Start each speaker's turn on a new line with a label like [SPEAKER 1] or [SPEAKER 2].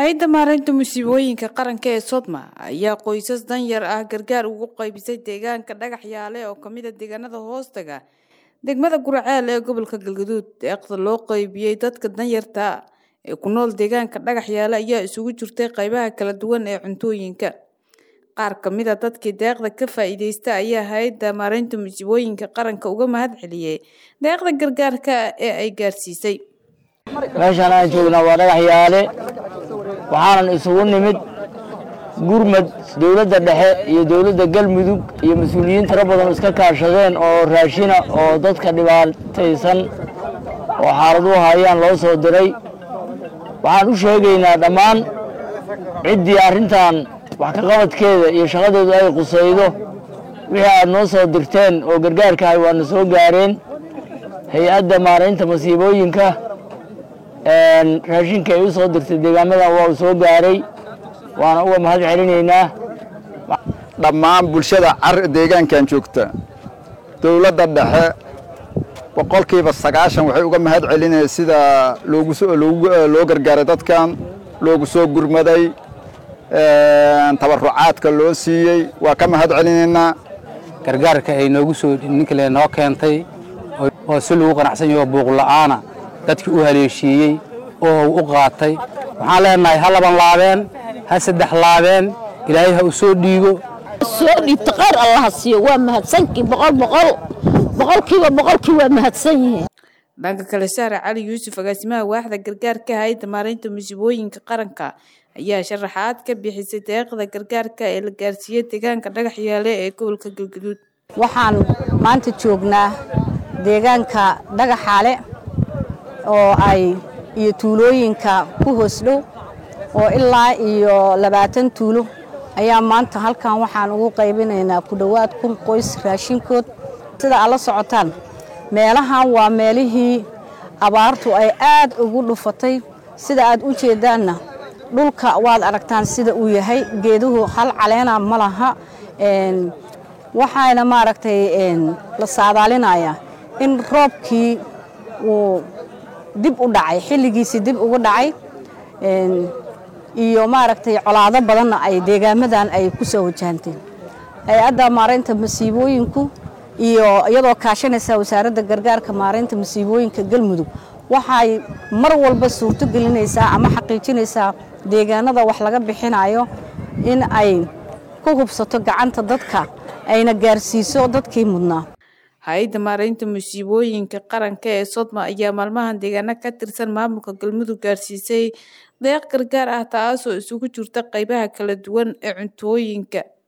[SPEAKER 1] hay-adda maareynta musiibooyinka qaranka ee sodma ayaa qoysas danyar ah gargaar ugu qaybisay deegaanka dhagax yaale oo kamid a deegaanada hoostaga degmada guraceel ee gobolka galgaduud deeqda loo qaybiyey dadka danyarta ee ku nool deegaanka dhagax yaale ayaa isugu jirtay qaybaha kala duwan ee cuntooyinka qaar kamid a dadkii deeqda ka faa-iideysta ayaa hay-adda maareynta musiibooyinka qaranka uga mahad celiyey deeqda gargaarka ee ay gaarsiisay
[SPEAKER 2] meeshaan aan joognaa waa dhagax yaale waxaanan isugu nimid gurmad dowladda dhexe iyo dowladda galmudug iyo mas-uuliyiin tiro badan iska kaashadeen oo raashina oo dadka dhibaataysan oo xaaladuhu hayaan loo soo diray waxaan u sheegaynaa dhammaan ciddii arrintan wax ka qabadkeeda iyo shaqadeedu ay qusaydo wixii aad noo soo dirteen oo gargaarkahay waana soo gaareen hay-adda maaraynta masiibooyinka raashinka ay u soo dirtay deegaamadan waa uu soo gaaray waana uga mahad celinaynaa
[SPEAKER 3] dhammaan bulshada car deegaankan joogta dowladda dhexe boqolkiiba sagaashan waxay uga mahad celinaya sida loo gargaaray dadkan loogu soo gurmaday tabarucaadka loo siiyey waa ka mahad celinaynaa
[SPEAKER 4] gargaarka ay noogu soo ninkale noo keentay oo si lagu qanacsan yaho buuqla'aana dadkii u haleeshiiyey oo u qaatay waxaan leenahay ha laban laabeen ha saddex laabeen ilaahay ha u soo dhiigo
[SPEAKER 5] soo dhiibta qayr allaha siiyo waa mahadsankii boqol boqol boqolkiiba boqolkii waa mahadsan yihiin
[SPEAKER 1] dhanka kale sahre cali yuusuf agaasimaha waaxda gargaarka hay-adda maareynta musiibooyinka qaranka ayaa sharaxaad ka bixisay deeqda gargaarka ee la gaarsiiyey deegaanka dhagax yaale ee gobolka galgaduud
[SPEAKER 6] waxaan maanta joognaa deegaanka dhagaxaale oo ay iyo tuulooyinka ku hoos dhow oo ilaa iyo labaatan tuulo ayaa maanta halkan waxaan ugu qaybinaynaa ku dhowaad kun qoys raashinkood sida aad la socotaan meelahan waa meelihii abaartu ay aad ugu dhufatay sida aad u jeedaanna dhulka waad aragtaan sida uu yahay geeduhu hal caleena ma laha waxaana maaragtay la saadaalinayaa in roobkii uu dib u dhacay xilligiisii dib ugu dhacay iyo maaragtay colaado badanna ay deegaamadan ay ku soo wajahanteen hay-adda maaraynta masiibooyinku iyo iyadoo kaashanaysa wasaaradda gargaarka maaraynta masiibooyinka galmudug waxay mar walba suurto gelinaysaa ama xaqiijinaysaa deegaanada wax laga bixinayo in ay ku hubsato gacanta dadka ayna gaarsiiso dadkii mudnaa
[SPEAKER 1] hay-adda maareynta musiibooyinka qaranka ee sodma ayaa maalmahan deegaano ka tirsan maamulka galmudug gaarsiisay deeq gargaar ah taasoo isugu jirta qaybaha kala duwan ee cuntooyinka